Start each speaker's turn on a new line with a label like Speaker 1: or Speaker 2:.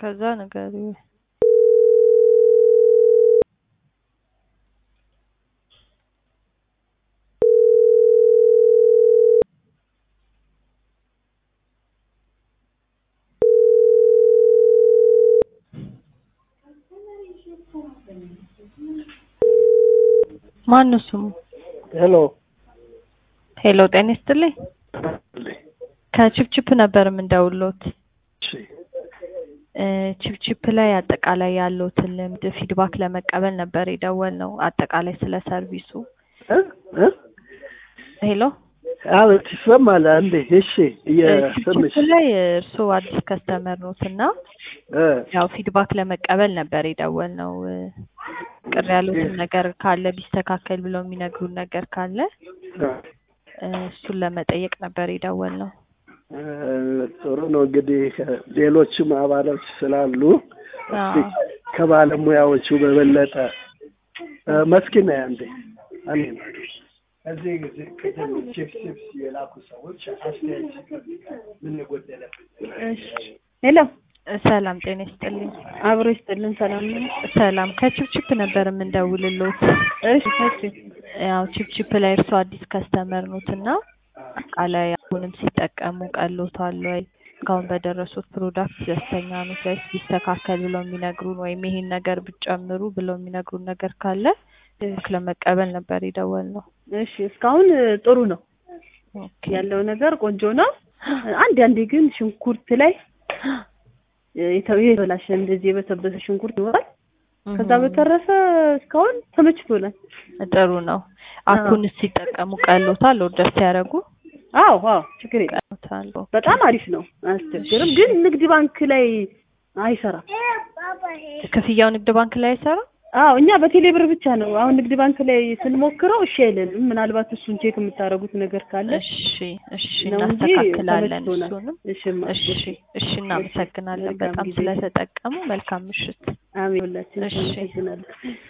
Speaker 1: ከዛ ንገሪው። ማነው ስሙ?
Speaker 2: ሄሎ
Speaker 1: ሄሎ ጤና ይስጥልኝ። ከቺፕቺፕ ነበር የምንደውሎት።
Speaker 2: እሺ
Speaker 1: እ ቺፕቺፕ ላይ አጠቃላይ ያለውትን ልምድ ፊድባክ ለመቀበል ነበር የደወልነው። አጠቃላይ ስለ ሰርቪሱ።
Speaker 2: እ እ
Speaker 1: ሄሎ
Speaker 2: አቤት ይሰማል። አንዴ እሺ እየሰምሽ
Speaker 1: ቺፕቺፕ ላይ እርስዎ አዲስ ከስተመር ኖት እና
Speaker 2: እ
Speaker 1: ያው ፊድባክ ለመቀበል ነበር የደወልነው። እ ቅር ያሉትን ነገር ካለ ቢስተካከል ብለው የሚነግሩን ነገር ካለ እ እሱን ለመጠየቅ ነበር የደወልነው።
Speaker 2: እ ጥሩ ነው እንግዲህ ሌሎችም አባሎች ስላሉ እስቲ
Speaker 1: አዎ
Speaker 2: ከባለሙያዎቹ በበለጠ እ መስኪና አንዴ አንዴ እዚህ ጊዜ ቅድም ቺፕስ ቺፕስ የላኩ ሰዎች አስተያየት ሲሰጡ ምን ጎደለብን?
Speaker 3: ሄሎ
Speaker 1: እ ሰላም ጤና ይስጥልኝ።
Speaker 3: አብሮ ይስጥልን። ሰላም ነው?
Speaker 1: ሰላም ከቺፕቺፕ ነበር የምንደውልሎት።
Speaker 3: እሺ እሺ
Speaker 1: ያው ቺፕቺፕ ላይ እርስዎ አዲስ ከስተመር ኖት እና አጠቃላይ አሁንም ሲጠቀሙ ቀሎታል ወይ? እስካሁን በደረሱት ፕሮዳክት ደስተኛ ኖት ወይስ ቢስተካከል ብለው የሚነግሩን ወይም ይሄን ነገር ብትጨምሩ ብለው የሚነግሩን ነገር ካለ ፊድባክ ለመቀበል ነበር የደወልነው።
Speaker 3: እሺ እስካሁን እ ጥሩ ነው
Speaker 1: ኦኬ
Speaker 3: ያለው ነገር ቆንጆ ነው። አንድ አንዴ ግን ሽንኩርት ላይ እ የተ- የተበላሸ እንደዚህ የበሰበሰ ሽንኩርት ይኖራል። ከዛ በተረፈ እስካሁን ተመችቶናል።
Speaker 1: ጥሩ ነው። አኩንስ ሲጠቀሙ ቀሎታል? ኦርደር ሲያደርጉ
Speaker 3: አዎ አዎ ችግር የለም።
Speaker 1: ቀሎታል?
Speaker 3: በጣም አሪፍ ነው፣ አያስቸግርም። ግን ንግድ ባንክ ላይ አይሰራም።
Speaker 1: ክፍያው ንግድ ባንክ ላይ አይሰራም?
Speaker 3: አዎ እኛ በቴሌ ብር ብቻ ነው። አሁን ንግድ ባንክ ላይ ስንሞክረው እሺ አይለንም። ምናልባት እሱን ቼክ የምታደርጉት ነገር ካለ
Speaker 1: እሺ እሺ
Speaker 3: ነው እንጂ
Speaker 1: እናስተካክላለን
Speaker 3: ተመችቶናል።
Speaker 1: እሱንም።
Speaker 3: እሺማ
Speaker 1: እሺ እሺ እናመሰግናለን
Speaker 3: መልካም
Speaker 1: በጣም
Speaker 3: ጊዜ።
Speaker 1: ስለተጠቀሙ። መልካም ምሽት።
Speaker 3: አሜን። ሁላችን
Speaker 1: እሺ።
Speaker 3: እናመሰግናለን።